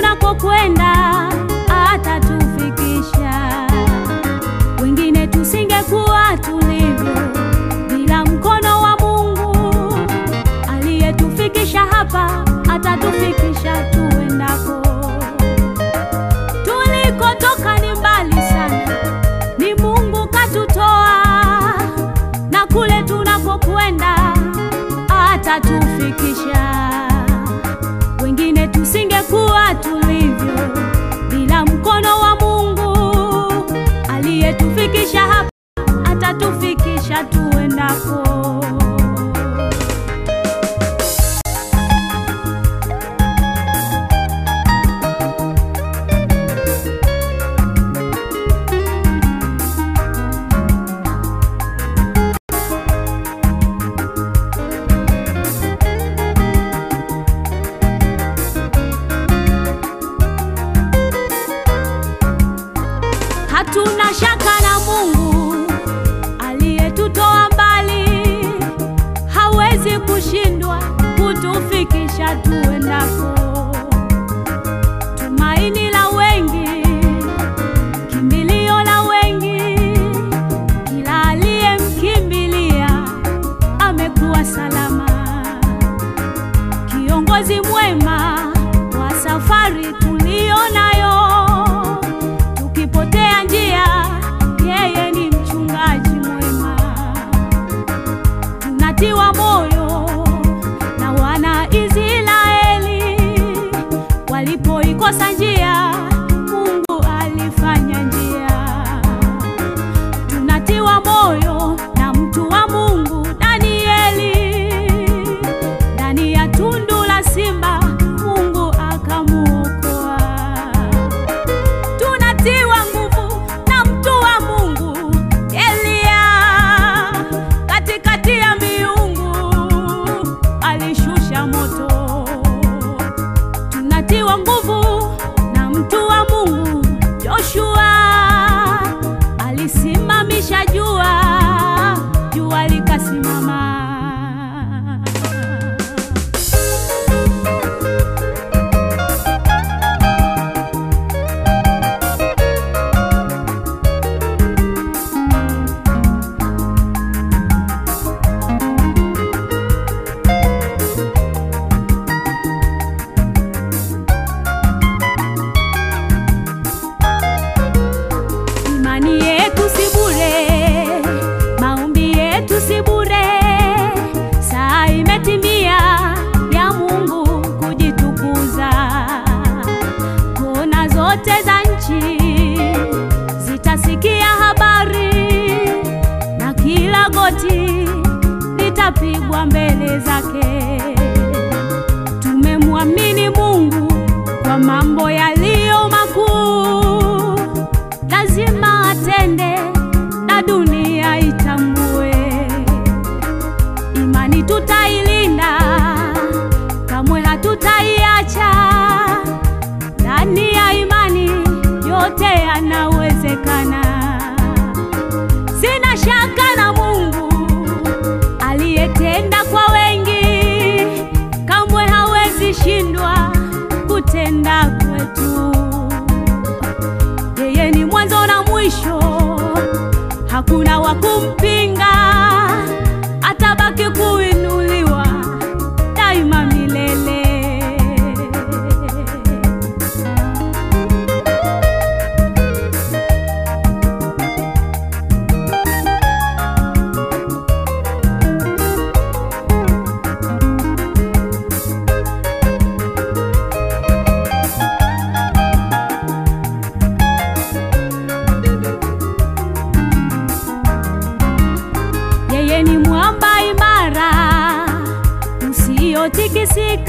tunakokwenda atatufikisha. Wengine tusingekuwa tulivyo bila mkono wa Mungu aliyetufikisha hapa, atatufikisha tuendako. Tulikotoka ni mbali sana, ni Mungu katutoa, na kule tunakokwenda atatufikisha. Wengine tusingekuwa tulivyo bila mkono wa Mungu aliyetufikisha hapa, atatufikisha tuendako. Hatuna shaka na Mungu aliyetutoa mbali, hawezi kushindwa kutufikisha tuendako. Tumaini la wengi, kimbilio la wengi, kila aliyemkimbilia amekuwa salama. Kiongozi mwema wa safari tuliyo nayo tukipotea njia, yeye ni mchungaji mwema. Tunatiwa moyo na wana Israeli walipoikosa njia, Mungu alifanya njia. Tunatiwa moyo na mtu wa Mungu Danieli, ndani ya tundu la simba Mungu akamuokoa tunatiwa nguvu na mtu wa Mungu Elia, katikati ya miungu alishusha moto. Tunatiwa nguvu na mtu wa Mungu Joshua, alisimamisha jua, jua likasimama. Imani yetu si bure, maombi yetu si bure. Saa imetimia ya Mungu kujitukuza. Kona zote za nchi zitasikia habari, na kila goti litapigwa mbele zake. Tumemwamini Mungu kwa mambo yaliyo makuu, lazima atende na dunia itambue. Imani tutailinda, kamwe hatutaiacha. Ndani ya imani yote yanawezekana. Sina shaka na Mungu aliyetenda kwa wengi, kamwe hawezi shindwa kutenda kwetu. Yeye ni mwanzo na mwisho, hakuna wa kumpinga, atabaki kuinuliwa daima milele. Yeye ni mwamba imara usiotikisika,